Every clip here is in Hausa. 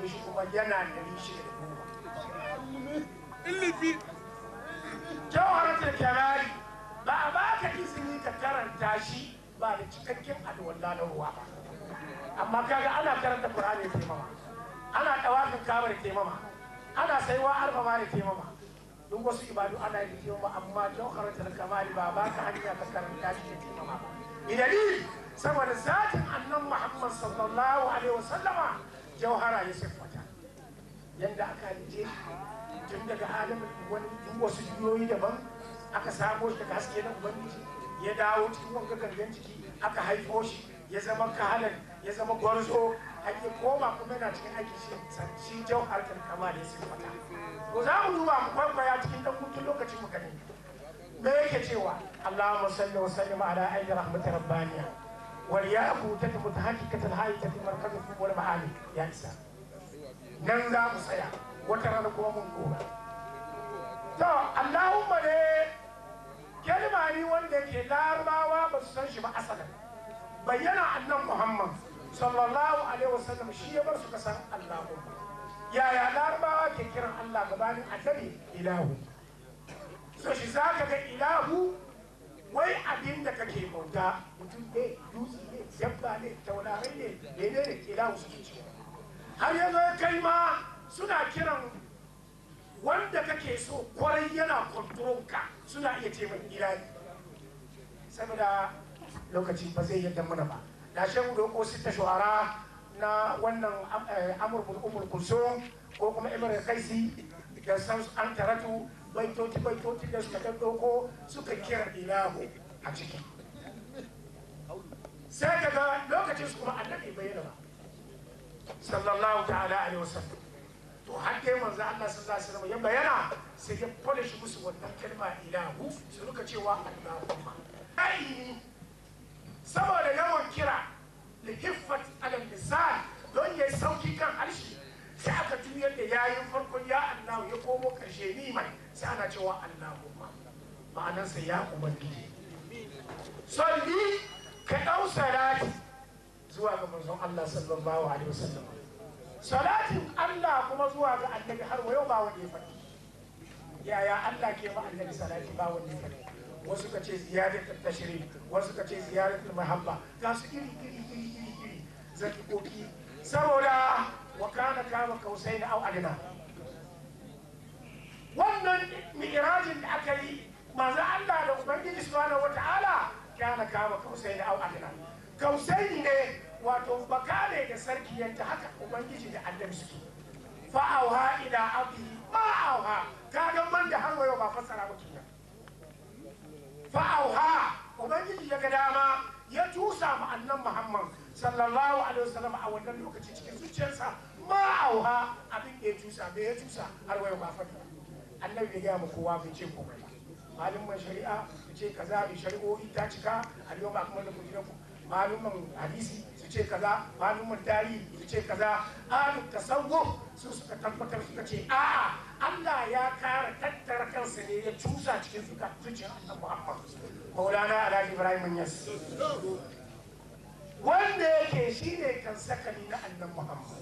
haife shi kuma yana ɗari shida da goma ilimi jawharatul kamali ba a baka izini ka karanta shi ba da cikakken alwala na ruwa ba amma kaga ana karanta qur'ani da taimama ana dawafin kaba da taimama ana saiwa arfa ma da taimama duk wasu ibadu ana yi da taimama amma jawharatul kamali ba ba ka hanya ka karanta shi da taimama ba idani saboda zatin annan muhammad sallallahu alaihi wasallama jawhara ya siffata yadda aka halice tun daga adamin wani duk wasu juyoyi daban aka samo shi daga haske na ubangiji ya dawo cikin wanga gangan ciki aka haifo shi ya zama kahalar ya zama gwarzo ake koma kuma yana cikin aiki shi shi jauhar kan kama da ya siffata to za mu zuwa mu kwaikwaya cikin dan hutun lokacin mu gani me yake cewa Allahumma salli wa sallim ala ayyi rahmatir rabbaniya wal ya'ku tatu mutahaqqiqatul hayati markazul wal ma'ani ya isa nan za mu tsaya wata rana kuma mun koma to allahumma ne kalma ni wanda ke larabawa ba su san shi ba asalin bayyana annan muhammad sallallahu alaihi wasallam shi ya bar su ka san allahumma yaya larabawa ke kiran allah gabanin annabi ilahu so shi za ka ga ilahu wai abin da kake bauta mutum ne dutse ne dabba ne taurarai ne menene ilahu suke cewa har yanzu ya kai ma suna kiran wanda kake so kwarai yana ka suna iya ce mai ilahi saboda lokaci ba zai yadda mana ba na shan doko sita shuhara na wannan amur bin umar kulsum ko kuma imar kaisi da san an taratu baitoti baitoti da suka ɗauko suka kira ilahu a ciki sai daga lokacin su kuma annabi bayyana ba sallallahu ta'ala alaihi wasallam to har dai manzo Allah sallallahu alaihi wasallam ya bayyana sai ya polish musu wannan kalma ilahu su ruka cewa Allahumma ai saboda yawan kira li hiffat ala lisan don yayi sauki kan harshe sai aka tuyar da yayin farkon ya Allah ya komo karshe ni mai sai ana cewa Allahumma ma'anarsa ya ubangiji salli ka dau salati zuwa ga manzon Allah sallallahu alaihi wasallam salatin Allah kuma zuwa ga annabi har wayo ba wanda ya faɗi yaya Allah ke ma annabi salati ba wanda ya faɗi wasu ka ce ziyaratul tashrif wasu ka ce ziyaratul mahabba ga su iri iri iri iri iri zakikoki saboda wa kana kama kausai na au adina wannan mi'rajin da aka yi manzo Allah da ubangiji subhanahu wataala kana kama kausai na au adina kausai ne wato baka ne da sarki yadda haka ubangiji da annabi suke fa'auha ila abdi ma'auha ka ga man da har wayo ba fassara ba kenan fa'auha ubangiji ya ga dama ya tusa ma annan muhammad sallallahu alaihi wasallam a wannan lokaci cikin zuciyarsa ma'auha abin da ya tusa me ya tusa har wayo ba faɗi annabi ya gaya ma kowa bai ce komai ba malamin shari'a su ce kaza bi shari'o'i ta cika a yau ba kuma da kujiranku malumin hadisi su ce kaza malumin tarihi su ce kaza alu tasawuf su suka tabbatar suka ce a'a Allah ya kara tattara kansa ne ya cusa cikin suka zuciyar annabi Muhammad Maulana Alhaji Ibrahim Yas wanda yake shine kan sakali na annabi Muhammad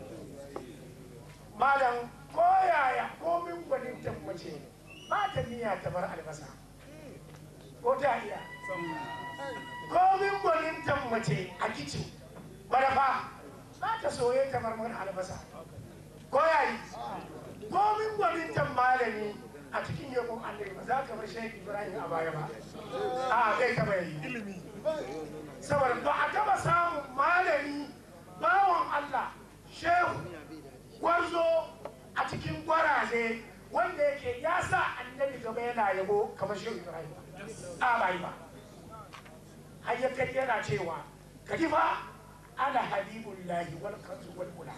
malam koyaya komin gwanin mace ba ta niyya ta bar albasa ko ta iya komin gwanintan mace a kicin barafa ba ta soye kamar mana albasa ko yayi komin gwanintan malami a cikin yakon annabi ba za ka bar shaikh ibrahim a baya ba a zai taba yi ilimi saboda ba a taba samun malami bawan allah shehu gwarzo a cikin gwaraze wanda yake ya sa annabi gaba yana yabo kamar shehu ibrahim a bai ba har ya kai yana cewa ka ji fa ana habibullahi wal kanzu wal ula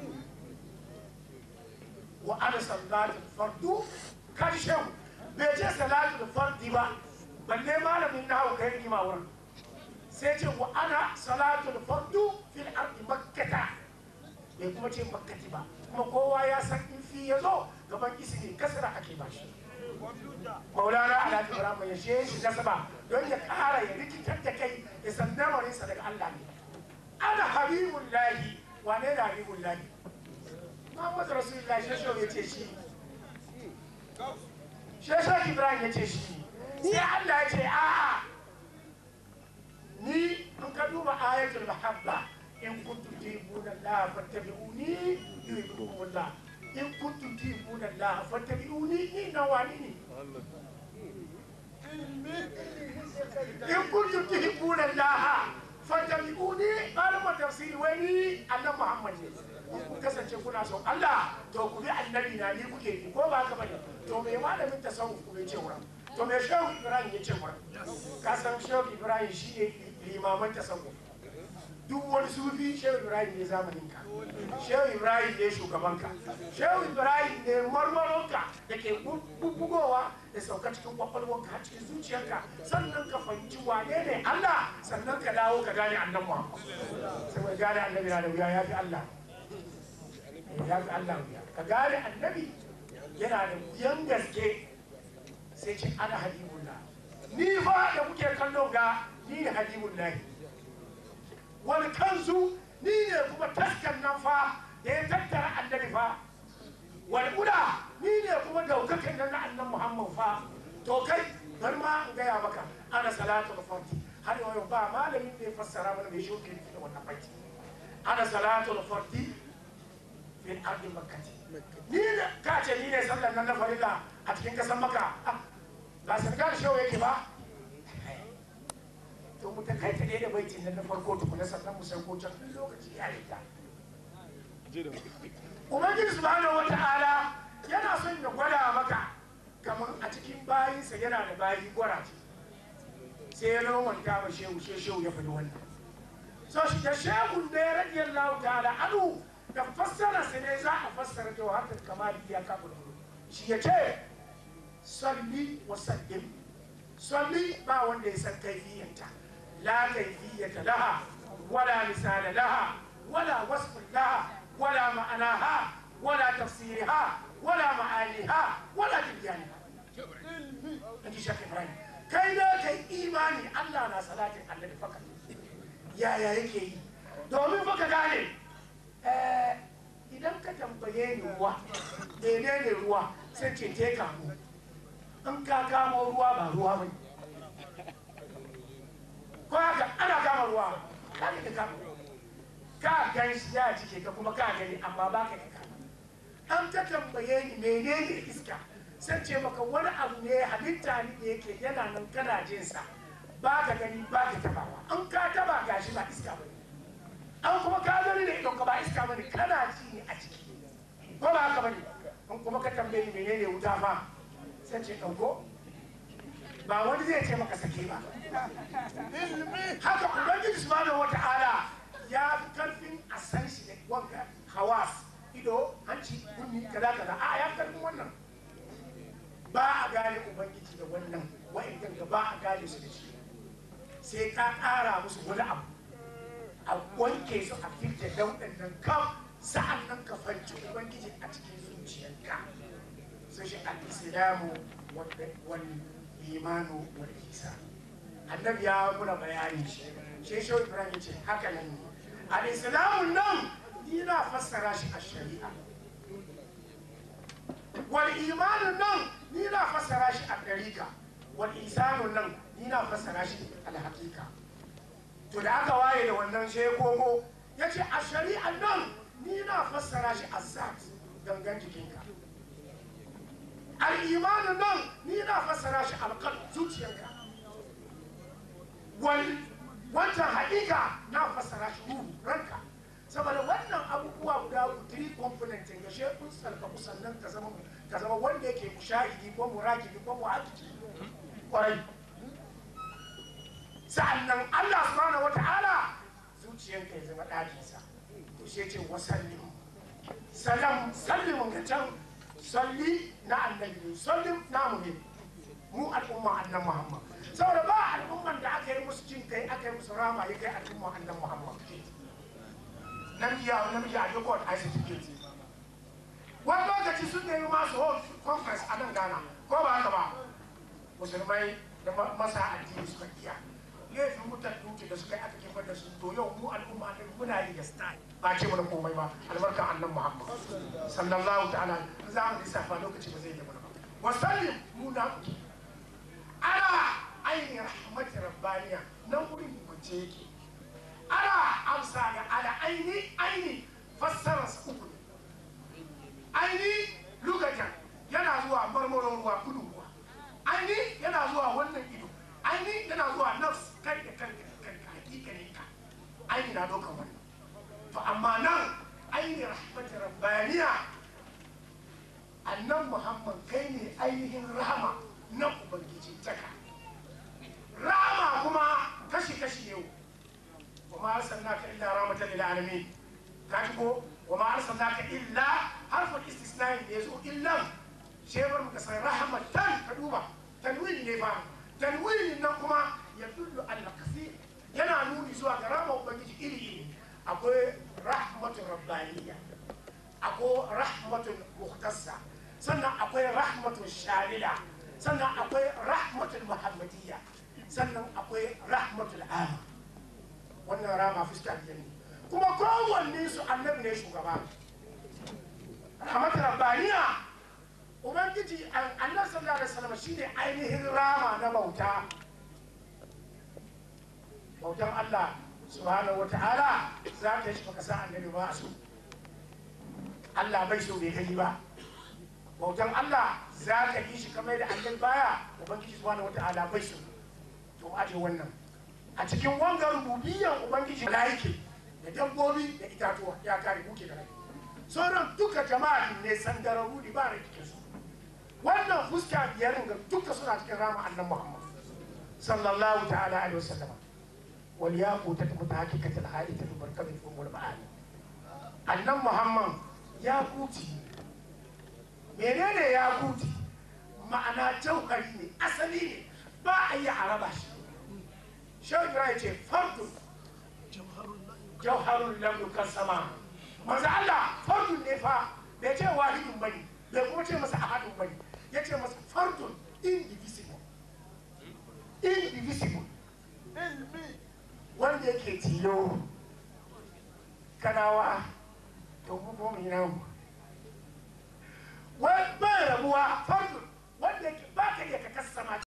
wa ana salatul fardu kan shehu bai ce salatul fardi ba balle malamin na hau kai rigima wurin sai ce wa ana salatul fardu fil ardi makkata bai kuma ce makkati ba kuma kowa ya san in fi ya zo gaban isini kasara ake ba shi maulana alhaji ibrahim ya she shi nasaba don ya kara ya rikitar da kai ya san lamarinsa daga allah ne ana habibun lahi wane da habibun lahi muhammadu rasulullah shasho ya ce shi shasho ibrahim ya ce shi sai allah ya ce a'a ni in ka duba ayatul mahabba in kuntum tuhibbuna allah fattabi'uni yuhibbukum allah in kuntum tuhibbuna allah fattabi'uni ni nawani ne in kuntum tuhibbuna allah fattabi'uni malamin tafsiri wani annabi muhammad ne kun kasance kuna son Allah to ku bi annabi na ni kuke bi ko ba haka bane to me malamin tasawuf ku ce wurin to me shehu ibrahim ya ce wurin ka san shehu ibrahim shi ne limaman tasawuf duk wani sufi shehu ibrahim ne zamanin ka shehu ibrahim ne shugaban ka shehu ibrahim ne marmaron ka da ke bubbugowa da sauka cikin kwakwalwanka har cikin zuciyarka sannan ka fahimci wane ne Allah sannan ka dawo ka gane annabi Muhammad sai gane annabi na da wuya ya fi Allah ya fi Allah wuya ka gane annabi yana da wuyan gaske sai ce ana habibullah ni fa da kuke kallo ga ni ne habibullahi wani kansu ni ne kuma taskan nan fa da ya tattara annabi fa wani uda ni ne kuma daukakan nan na annan muhammad fa to kai bari ma in gaya maka ana salatu farti har yau ba malamin da ya fassara mana mai shoke da wannan baiti ana salatu farti min ardi makkati ni ne ka ce ni ne sallan nan na farilla a cikin kasan maka ba sarkar shehu yake ba to mu ta kai ta da baitin nan na farko tukuna sannan mu san ko can lokaci ya rika ubangiji subhanahu wata'ala yana son ya gwada maka kamar a cikin bayinsa yana da bayi gwaraje sai ya romanta ma shehu sai shehu ya faɗi wannan so shi da shehu ne radiyallahu ta'ala anu da fassara sai ne za a fassara jawhatul kamali ya kafa da shi ya ce salli wa sallim salli ba wanda ya san kaifiyanta la kaifiyata laha wala misala laha wala wasfun laha ولا معناها ولا تفسيرها ولا معانيها ولا تبيانها انت شيخ ابراهيم kai da kai imani Allah na salatin annabi faka yaya yake yi domin baka gane idan ka tambaye ni ruwa menene ruwa sai ce te kamu in ka kamo ruwa ba ruwa ba ko haka ana kama ruwa ka ka kama ka gan shi ya cike ka kuma ka gani amma ba ka ka an ta tambaye ni menene iska sai ce maka wani abu ne halitta ne da yake yana nan kana jin sa ba ka gani ba ka tabawa an ka taba gashi ba iska ba ne an kuma ka gani ne idon ka ba iska ba ne kana ji ne a ciki ko ba haka ba ne an kuma ka tambaye ni menene wuta fa sai ce ɗauko ba wani zai ce maka sake ba haka ubangiji subhanahu wata'ala ya fi karfin a san shi da wanka hawas ido hanci kunni kaza kaza a ya karfin wannan ba a gane ubangiji da wannan wa'in ga ba a gane su da shi sai ka ƙara musu wani abu a wanke su a fitar dauɗin nan kam sa'an nan ka fanci ubangiji a cikin zuciyarka sai shi al-islamu wal imanu wal ihsan annabi ya muna bayani shi shi shi ibrahim ya ce haka nan ne al-islamun nan yana fassara shi a shari'a wal imanun nan ni na fassara shi a ɗarika wal isanun nan ni na fassara shi al haƙiƙa to da aka waye da wannan sai kogo ya ce a shari'an nan ni na fassara shi a zat gangan jikinka al imanun nan ni na fassara shi alƙal zuciyarka wal wancan haƙiƙa na fassara shi ruhu ranka saboda wannan abubuwa guda three component ga she kun sarka sannan ka zama ka zama wanda yake mushahidi ko murakibi ko muhakkiki kwarai sa'annan Allah subhanahu wata'ala zuciyanka ya zama ɗakinsa to sai ce wasallim salam sallimin ga can salli na annabi sallim namu ne mu al'umma annan muhammad saboda ba al'umman da aka yi musu jin kai aka yi musu rama ya kai al'umma annan muhammad namiji ya namiji a duk wani certificate wani lokaci sun nemi masu hold conference a nan ghana ko ba haka ba musulmai da masa addini suka iya laifin mutan duki da suka yi aka kifar da su to yau mu al'umma ne muna yi da style ba ce mana komai ba albarka annan muhammad sallallahu ta'ala za mu lissafa lokaci ba zai yi mana ba wasallim mu na kuke ana ainihin rahmatin rabbaniya nan wurin kwance yake ana amsa ga ala aini aini fassara su uku ne aini lugatan yana zuwa marmaron ruwa kudu ruwa aini yana zuwa wannan ido aini yana zuwa nafs kai da kanka da kanka hakikanin ka aini na dokan wannan to amma nan aini rahmatin rabbaniya annan muhammad kai ne ainihin rahama na ubangiji taka rahama kuma kashi-kashi yau wa ma arsalnaka illa rahmatan lil alamin ka ji ko wa ma arsalnaka illa harfin istisnai da yazo illa shebar muka san rahmatan ka duba tanwini ne fa tanwini nan kuma ya dullu al kasir yana nuni zuwa ga rahama ubangiji iri iri akwai rahmatun rabbaniyya akwai rahmatun muhtassa sannan akwai rahmatun shamila sannan akwai rahmatun muhammadiyya sannan akwai rahmatul ama wannan rama fuska biyar ne kuma kowanne su annabi ne shugaba rahmatul rabbaniya ubangiji annabi sallallahu alaihi wasallam shine ainihin rama na bauta bautan Allah subhanahu wata'ala za ka yi shi baka san annabi ba su Allah bai so bai kai ba bautan Allah za ka yi shi kamar da annabi baya ubangiji subhanahu wata'ala bai so to aje wannan a cikin wangar rububiyyar ubangiji malaiki da dabbobi da itatuwa ya kare muke da rai sauran duka jama'a ne sandararru ne ba rai cikin su wannan fuska biyar ga duka suna cikin rama annan muhammad sallallahu ta'ala alaihi wasallam wal yaqutat mutahaqqiqat al haitat barkat al umul ma'ani annan muhammad ya kuti menene ya kuti ma'ana jauhari ne asali ne ba a yi a raba shi shehu ibrahim ce fardun jauharun lam yukassama manzo Allah fardun ne fa bai ce wahidun bane bai kuma ce masa ahadun bane ya ce masa fardun indivisible indivisible wanda yake tilo kanawa to mu ko mu namu wai bai rabuwa fardun wanda yake ba ka iya ka kassama